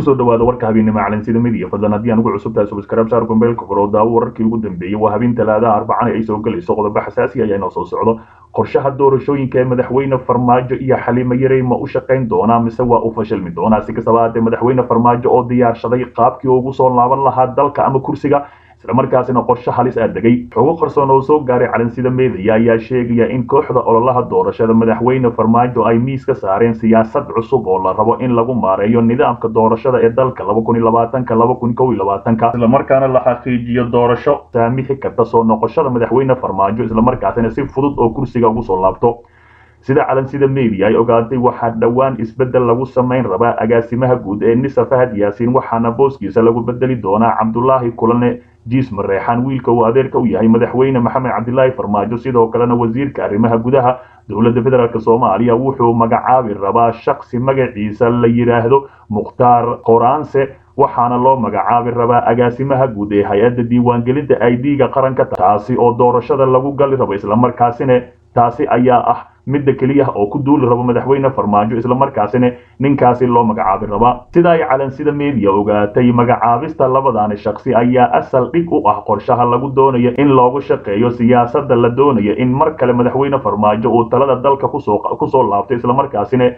kusoo dhawaada warka habeennimo calansida midiya fadlan haddii aan ugu cusub tahay subscribe saar gombeelka furo daawo wararkii ugu dambeeyey waa habeen talaadaha arbacana ay soo gelayso qodobo xasaasi ayaa inoo soo socdo qorshaha doorashooyinka ee madaxweyne farmaajo iyo xaliimo yarey ma u shaqayn doonaa mise waa u fashilmi doonaa si kastaba haatee madaxweyne farmaajo oo diyaarshaday qaabkii ugu soo laaban lahaa dalka ama kursiga islamarkaasina qorshe halis aa degay xogo qarsoon oo soo gaaray calansida meedaya ayaa sheegaya in kooxda ololaha doorashada madaxweyne farmaajo ay miis ka saareen siyaasad cusub oo la rabo in lagu maareeyo nidaamka doorashada ee dalka islamarkaana la xaqiijiyo doorasho saamixi karta soo noqoshada madaxweyne farmaajo islamarkaasina si fudud oo kursiga ugu soo laabto sida calansida media ay ogaatay waxaa dhowaan isbeddel lagu samayn rabaa agaasimaha guud ee nisa fahad yaasiin waxaana booskiisa lagu bedeli doonaa cabdulaahi kulane jiis mareexaan wiilka uu adeerka u yahay madaxweyne maxamed cabdilaahi farmaajo sidoo kalena wasiirka arrimaha gudaha dowladda federaalk soomaaliya wuxuu magacaabi rabaa shaksi magaciisa la yidhaahdo mukhtaar qoraanse waxaana loo magacaabi rabaa agaasimaha guud ee hay-adda diiwaangelinta idga qaranka taasi oo doorashada lagu gali rabo islamarkaasina taasi ayaa ah midda keliya oo ku duuli rabo madaxweyne farmaajo islamarkaasina ninkaasi loo magacaabi rabaa sida ay calansida media ogaatay magacaabista labadaani shaksi ayaa asal dhig u ah qorshaha lagu doonayo in loogu shaqeeyo siyaasada la doonayo in mar kale madaxweyne farmaajo uu talada dalka kusoo laabto islamarkaasina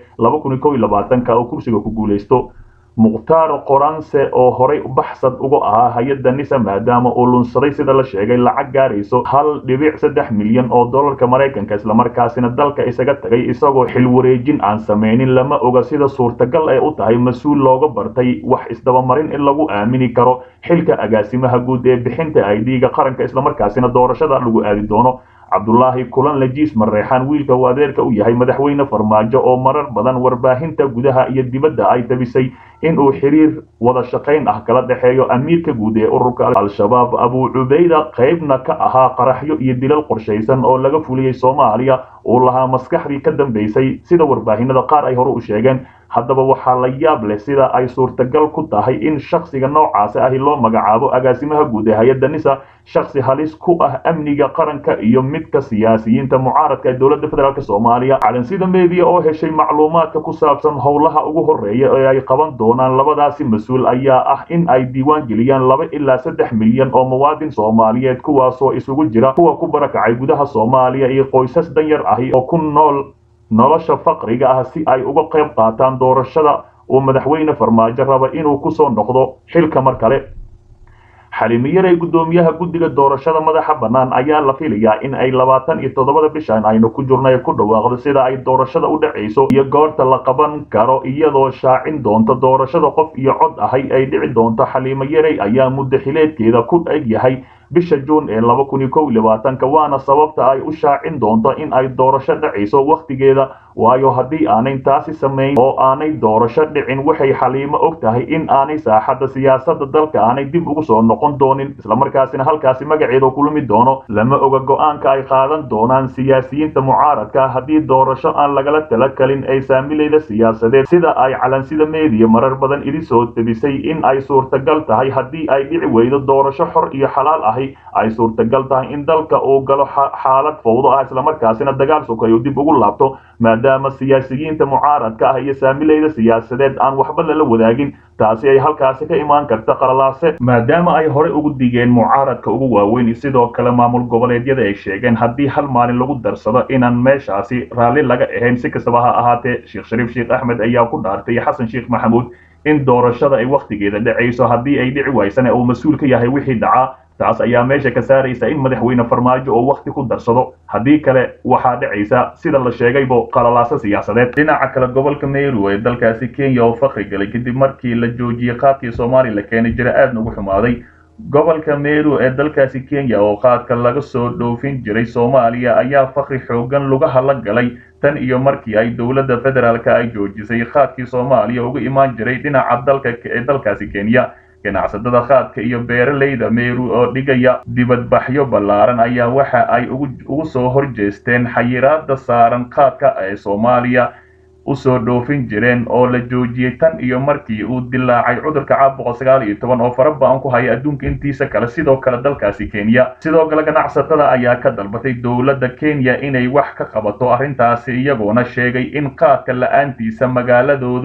oo kursiga ku guulaysto mukhtaar qoranse oo horay baxsad uga ahaa hay-adda nisa maadaama uu lunsaday sida la sheegay lacag gaarayso hal dhibic saddex milyan oo dollarka maraykanka islamarkaasina dalka isaga tagay isagoo xil wareejin aan samaynin lama oga sida suurtagal ee u tahay mas-uul looga bartay wax isdabamarin in lagu aamini karo xilka agaasimaha guud ee bixinta idga qaranka islamarkaasina doorashada lagu aadi doono cabdulaahi kulan lajiis mareexaan wiilka uu adeerka u yahay madaxweyne farmaajo oo marar badan warbaahinta gudaha iyo dibadda ay tabisay in uu xiriir wada shaqayn ah kala dhexeeyo amiirka guud ee ururka al-shabaab abuu cubayda qaybna ka ahaa qaraxyo iyo dilal qorshaysan oo laga fuliyey soomaaliya uu lahaa maskaxdii ka dambaysay sida warbaahinada qaar ay hore u sheegeen haddaba waxaa la yaab leh sida ay suurtagal ku tahay in shaksiga noocaasi ahi loo magacaabo agaasimaha guud ee hay-adda nisa shaksi halis ku ah amniga qaranka iyo midka siyaasiyiinta mucaaradka ee dowladda federaalk soomaaliya calansida media oo heshay macluumaadka ku saabsan howlaha ugu horeeya ee ay qaban doonaan labadaasi mas-uul ayaa ah in ay diiwaan geliyaan laba ilaa saddex milyan oo muwaadin soomaaliyeed kuwaasoo isugu jira kuwa ku barakacay gudaha soomaaliya iyo qoysas danyar ahi oo ku nool nolosha faqriga ah si ay uga qayb qaataan doorashada uu madaxweyne farmaajo raba inuu kusoo noqdo xilka mar kale xaliimiyarey guddoomiyaha guddiga doorashada madaxa bannaan ayaa la filayaa in ay labaatan iyo toddobada bishan aynu ku jirno ee ku dhawaaqdo sida ay doorashada u dhacayso iyo goorta la qaban karo iyadoo shaacin doonta doorashada qof iyo cod ahay ay dhici doonto xaliimo yarey ayaa muddo xileedkeeda ku eg yahay bisha juun ee laba kun iyo kow iyo labaatanka waana sababta ay u shaacin doonto in ay doorasho dhacayso wakhtigeeda waayo haddii aanay taasi samayn oo aanay doorasho dhicin waxay xaliimo og tahay in aanay saaxadda siyaasadda dalka aanay dib ugu soo noqon doonin islamarkaasina halkaasi magaceeda kulmi doono lama oga go-aanka ay qaadan doonaan siyaasiyiinta mucaaradka haddii doorasho aan lagala tala kalin ay saamilayda siyaasadeed sida ay calansida meediya marar badan idi soo debisay in ay suurtagal tahay haddii ay dhici weydo doorasho xor iyo xalaal ahi ay suurtagal tahay in dalka uu galo xaalad fowdo ah islamarkaasina dagaal sokayo dib ugu laabto maadaama siyaasiyiinta mucaaradka ah iyo saamilayda siyaasadeed aan waxba lala wadaagin taasi ay halkaasi ka imaan karta qalalaase maadaama ay horey ugu digeen mucaaradka ugu waaweyn sidoo kale maamul goboleedyada ay sheegeen haddii hal maalin lagu darsado inaan meeshaasi raalli laga ahayn si kastaba ha ahaatee sheekh shariif sheekh axmed ayaa ku dhaartay xasan sheekh maxamuud in doorashada ay wakhtigeeda dhacayso haddii ay dhici waysana uu mas-uul ka yahay wixii dhacaa taas ayaa meesha ka saaraysa in madaxweyne farmaajo oo wakhti ku darsado haddii kale waxaa dhacaysa sida la sheegaybo qalalaaso siyaasadeed dhinaca kale gobolka meru ee dalkaasi kenya oo fakri galay kadib markii la joojiyey qaadkii soomaaliya la keenay jira aadna ugu xumaaday gobolka meru ee dalkaasi kenya oo qaadka laga soo dhoofin jiray soomaaliya ayaa fakri xoogan lugaha la galay tan iyo markii ay dowladda federaalka ay joojisay qaadkii soomaaliya uga imaan jiray dhinaca dalka ee dalkaasi kenya ganacsatada qaadka iyo beeralayda meru oo dhigaya dibadbaxyo ballaaran ayaa waxa ay ugu soo horjeesteen xayiraada saaran qaadka ee soomaaliya usoo dhoofin jireen oo la joojiyey tan iyo markii uu dilaacay cudurka caabuqa sagaal iyo toban oo fara ba-an ku haya adduunka intiisa kale sidoo kale dalkaasi kenya sidoo kale ganacsatada ayaa ka dalbatay dowladda kenya inay wax ka qabato arrintaasi iyagoona sheegay in qaadka la-aantiisa magaaladoodu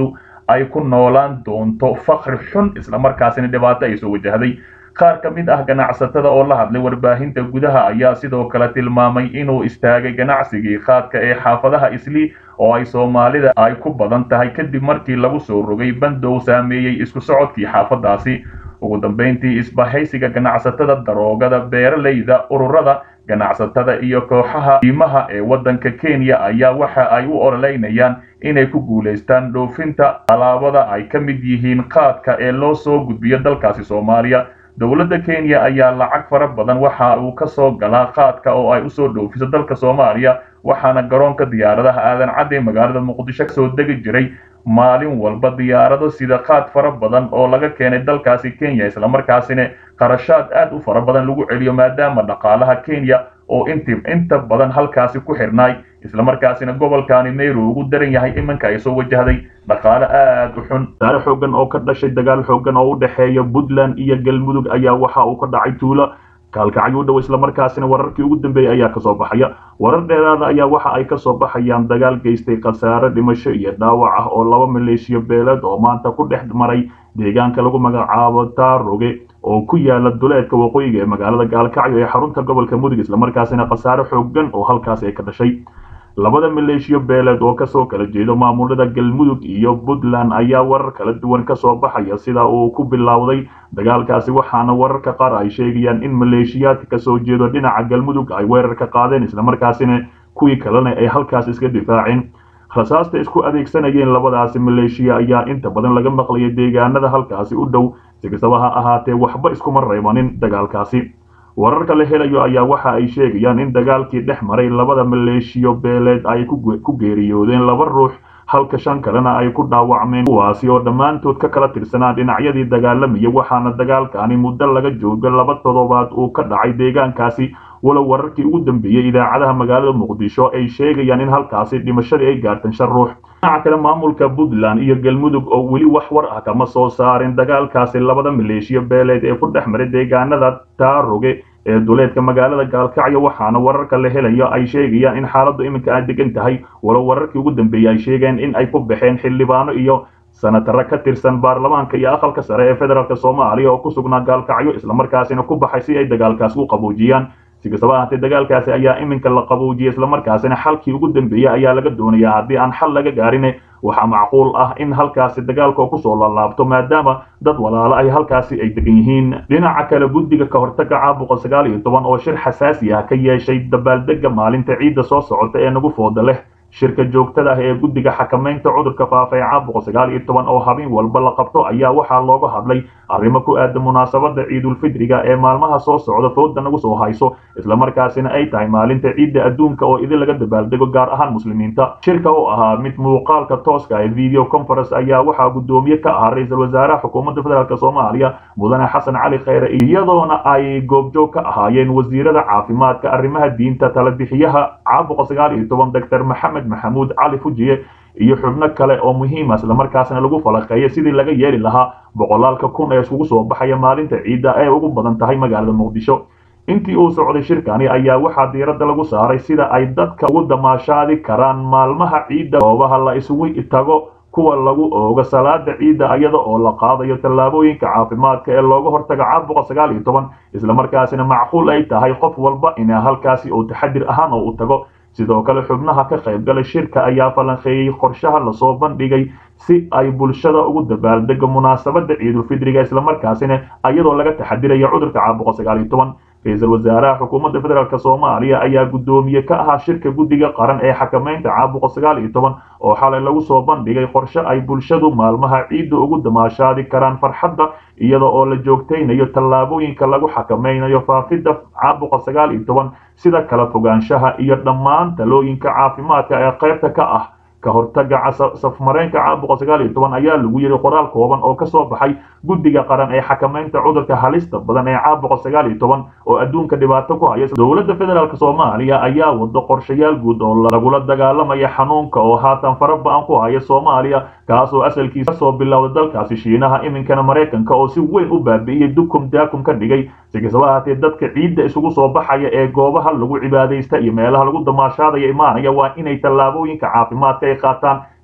ay ku noolaan doonto fakri xun islamarkaasina dhibaato ay soo wajahday qaar ka mid ah ganacsatada oo la hadlay warbaahinta gudaha ayaa sidoo kale tilmaamay inuu istaagay ganacsigii qaadka ee xaafadaha islii oo ay soomaalida ay ku badan tahay kadib markii lagu soo rogay bandow saameeyey isku socodkii xaafadaasi ugu dambayntii isbahaysiga ganacsatada daroogada beeralayda ururada ganacsatada iyo kooxaha diimaha ee waddanka kenya ayaa waxa ay u ololeynayaan inay ku guulaystaan dhoofinta alaabada ay ka mid yihiin qaadka ee loo soo gudbiyo dalkaasi soomaaliya dowladda kenya ayaa lacag fara badan waxa uu ka soo galaa qaadka oo ay usoo dhoofiso dalka soomaaliya waxaana garoonka diyaaradaha aadan cadde magaalada muqdisho kasoo degi jiray maalin walba diyaarado sida qaad fara badan oo laga keenay dalkaasi kenya islamarkaasina qarashaad aad u fara badan lagu celiyo maadaama dhaqaalaha kenya oo inti inta badan halkaasi ku xirnaay islamarkaasina gobolkaani meyru ugu daran yahay iminka ay soo wajahday dhaqaale aad u xun saare xoogan oo ka dhashay dagaal xoogan oo u dhexeeya puntland iyo galmudug ayaa waxa uu ka dhacay tuulo kaalkacyo u dhow islamarkaasina wararkii ugu dambeeyey ayaa kasoo baxaya warar dheeraada ayaa waxa ay kasoo baxayaan dagaal geystay khasaare dhimasho iyo dhaawac ah oo laba maleeshiyo beeleed oo maanta ku dhex maray deegaanka lagu magacaabo taaroge oo ku yaala duleedka waqooyiga ee magaalada gaalkacyo ee xarunta gobolka mudug islamarkaasina khasaare xoogan oo halkaasi ay ka dhashay labada maleeshiyo beeleed oo kasoo kala jeedo maamulada galmudug iyo puntland ayaa warar kala duwan kasoo baxaya sida uu ku bilowday dagaalkaasi waxaana wararka qaar ay sheegayaan in maleeshiyaadka kasoo jeedo dhinaca galmudug ay weerar ka qaadeen islamarkaasina kuwii kalena ay halkaas iska difaaceen rasaasta isku adeegsanayeen labadaasi maleeshiya ayaa inta badan laga maqlayay deegaanada halkaasi u dhow si kastaba ha ahaatee waxba iskuma reebanin dagaalkaasi wararka la helayo ayaa waxa ay sheegayaan in dagaalkii dhex maray labada maleeshiyo beeleed ay ku geeriyoodeen laba ruux halka shan kalena ay ku dhaawacmeen kuwaasi oo dhammaantood ka kala tirsanaa dhinacyadii dagaalamaya waxaana dagaalkani muddo laga joogo laba toddobaad uu ka dhacay deegaankaasi walow wararkii ugu dambeeyey idaacadaha magaalada muqdisho ay sheegayaan in halkaasi dhimashadii ay gaartan shan ruux dhinaca kale maamulka puntland iyo galmudug oo weli wax war ah kama soo saarin dagaalkaasi labada maleeshiyo beeleed ee ku dhex maray deegaanada taaroge ee duleedka magaalada gaalkacyo waxaana wararka la helayo ay sheegayaan in xaaladdu iminka ay degan tahay walow wararkii ugu dambeeyey ay sheegeen in ay ku baxeen xildhibaano iyo sanataro ka tirsan baarlamaanka iyo aqalka sare ee federaalk soomaaliya oo ku sugnaa gaalkacyo islamarkaasina ku baxay si ay dagaalkaasi u qaboojiyaan si kastaba ahaatee dagaalkaasi ayaa iminka la qaboojiyay islamarkaasina xalkii ugu dambeeyey ayaa laga doonayaa haddii aan xal laga gaarin waxaa macquul ah in halkaasi dagaalka kusoo laalaabto maadaama dad walaalo ay halkaasi ay degan yihiin dhinaca kale guddiga ka hortaga caabuqa sagaal iyo toban oo shir xasaasi ah ka yeeshay dabaaldega maalinta ciidda soo socota ee nagu fooda leh shirka joogtada ah ee guddiga xakamaynta cudurka faafa ee caabuqa sagaal iyo toban oo habeen walba la qabto ayaa waxaa looga hadlay arrimo ku aadan munaasabada ciidulfidriga ee maalmaha soo socda fooda nagu soo hayso islamarkaasina ay tahay maalinta ciidda adduunka oo idin laga dabaaldego gaar ahaan muslimiinta shirka oo ahaa mid muuqaalka tooska ee video conference ayaa waxaa guddoomiye ka ahaa ra-iisul wasaaraha xukuumadda federaalk soomaaliya mudane xasan cali kheyre iyadoona ay goobjoog ka ahaayeen wasiirada caafimaadka arrimaha diinta talabixiyaha caabuqa sagaal iyo toban doctor maxamed maxamuud cali fujiye iyo xubno kale oo muhiima islamarkaasna lagu falaqeeya sidii laga yeeli lahaa boqolaalka kun ee iskugu soo baxaya maalinta ciidda ee ugu badan tahay magaalada muqdisho intii uu socday shirkani ayaa waxaa diiradda lagu saaray sida ay dadka ugu damaashaadi karaan maalmaha ciidda goobaha la isugu tago kuwa lagu oogo salaada ciidda iyada oo la qaadayo tallaabooyinka caafimaadka ee looga hortaga caabuqa sagaal iyo toban islamarkaasina macquul ay tahay qof walba ina halkaasi oo taxadir ahaan oo u tago sidoo kale xubnaha ka qaybgalay shirka ayaa falanqeeyey qorshaha lasoo bandhigay si ay bulshada ugu dabaaldego munaasabada ciidulfidriga islamarkaasina iyadoo laga taxadirayo cudurka caabuqa sagaal iyo toban ra-iisul wasaaraha xukuumadda federaalk soomaaliya ayaa guddoomiye ka ahaa shirka guddiga qaran ee xakamaynta caabuqa sagaal iyo toban oo xalay lagu soo bandhigay qorshe ay bulshadu maalmaha ciidda ugu damaashaadi karaan farxadda iyada oo la joogtaynayo tallaabooyinka lagu xakamaynayo faafidda caabuqa sagaal iyo toban sida kala fogaanshaha iyo dhammaan talooyinka caafimaadka ee qaybta ka ah ka hortaga safmareenka caabuqa sagaal iyo toban ayaa lagu yidhi qoraal kooban oo kasoo baxay guddiga qaran ee xakamaynta cudurka halista badan ee caabuqa sagaal iyo toban oo adduunka dhibaato ku haya dowladda federaalk soomaaliya ayaa wado qorshayaal guud oo lagula dagaalamaya xanuunka oo haatan fara ba-an ku haya soomaaliya kaasoo asalkiisa kasoo bilowda dalkaasi shiinaha iminkana maraykanka oo si weyn u baabi'iyey dukum daakum ka dhigay si kastaba ahaatee dadka ciidda isugu soo baxaya ee goobaha lagu cibaadaysta iyo meelaha lagu damaashaadaya imaanaya waa inay tallaabooyinka caafimaadka ay qaataan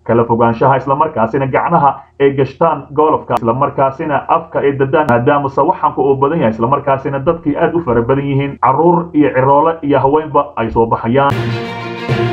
kala fogaanshaha islamarkaasina gacnaha ay gashtaan golofka islamarkaasina afka ay dadaan maadaama sawaxanka uu badan yahay islamarkaasina dadkii aad u fara badan yihiin carruur iyo ciroole iyo haweenba ay soo baxayaan